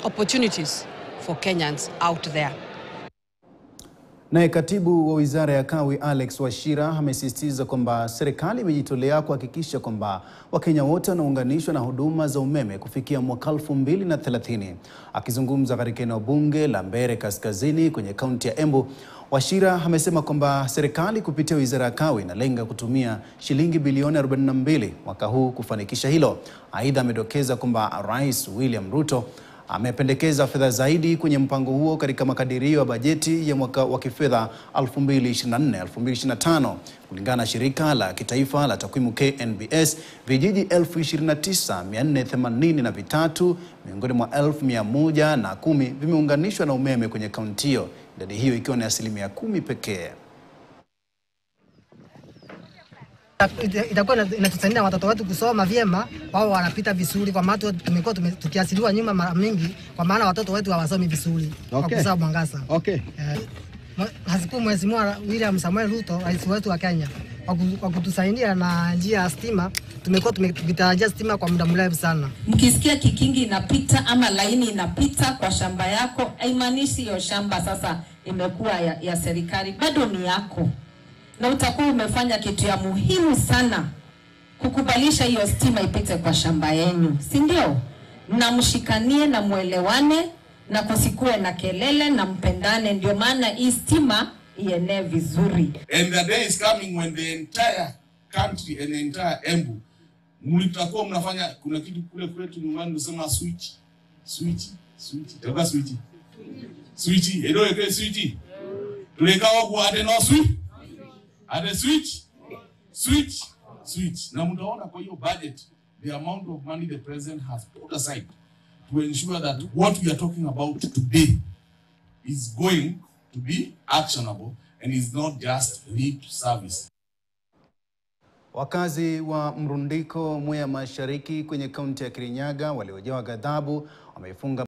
opportunities for Kenyans out there. Naye katibu wa wizara ya kawi Alex Wachira amesisitiza kwamba serikali imejitolea kuhakikisha kwamba Wakenya wote wanaunganishwa na huduma za umeme kufikia mwaka 2030. Akizungumza katika eneo bunge la Mbeere Kaskazini kwenye kaunti ya Embu, Wachira amesema kwamba serikali kupitia wizara ya kawi inalenga kutumia shilingi bilioni 42 mwaka huu kufanikisha hilo. Aidha, amedokeza kwamba Rais William Ruto amependekeza fedha zaidi kwenye mpango huo katika makadirio ya bajeti ya mwaka wa kifedha 2024-2025. Kulingana na shirika la kitaifa la takwimu KNBS, vijiji 29483 miongoni mwa 1110 vimeunganishwa na umeme kwenye kaunti hiyo, idadi hiyo ikiwa ni asilimia kumi pekee. Ita- itakuwa ina- inatusaidia watoto wetu kusoma vyema, wao wanapita vizuri, kwa maana tu- tumekuwa tume- tukiasiliwa nyuma mara mingi, kwa maana watoto wetu hawasomi vizuri kwa Okay. kukosa mwangaza. Okay. Eh, mwe- Nashukuru Mheshimiwa William Samuel Ruto, rais wetu wa Kenya, kwa ku- kwa kutusaidia na njia ya stima. Tumekuwa tume- tukitarajia stima kwa muda mrefu sana. Mkisikia kikingi inapita ama laini inapita kwa shamba yako, haimaanishi hiyo shamba sasa imekuwa ya, ya serikali, bado ni yako, na utakuwa umefanya kitu ya muhimu sana kukubalisha hiyo stima ipite kwa shamba yenu, si ndio? Na mshikanie na mwelewane na kusikue na kelele na mpendane, ndio maana hii stima ienee vizuri. And the day is coming when the entire country and the entire Embu mlitakuwa mnafanya kuna kitu kule kwetu nyumbani tunasema switch switch switch itakuwa switch switch ndio ile switch tulikawa kwa ate no switch ate switch switch switch na mtaona kwa hiyo budget the amount of money the president has put aside to ensure that what we are talking about today is going to be actionable and is not just lip service. Wakazi wa Mrundiko, Mwea Mashariki kwenye kaunti ya Kirinyaga waliojawa ghadhabu wameifunga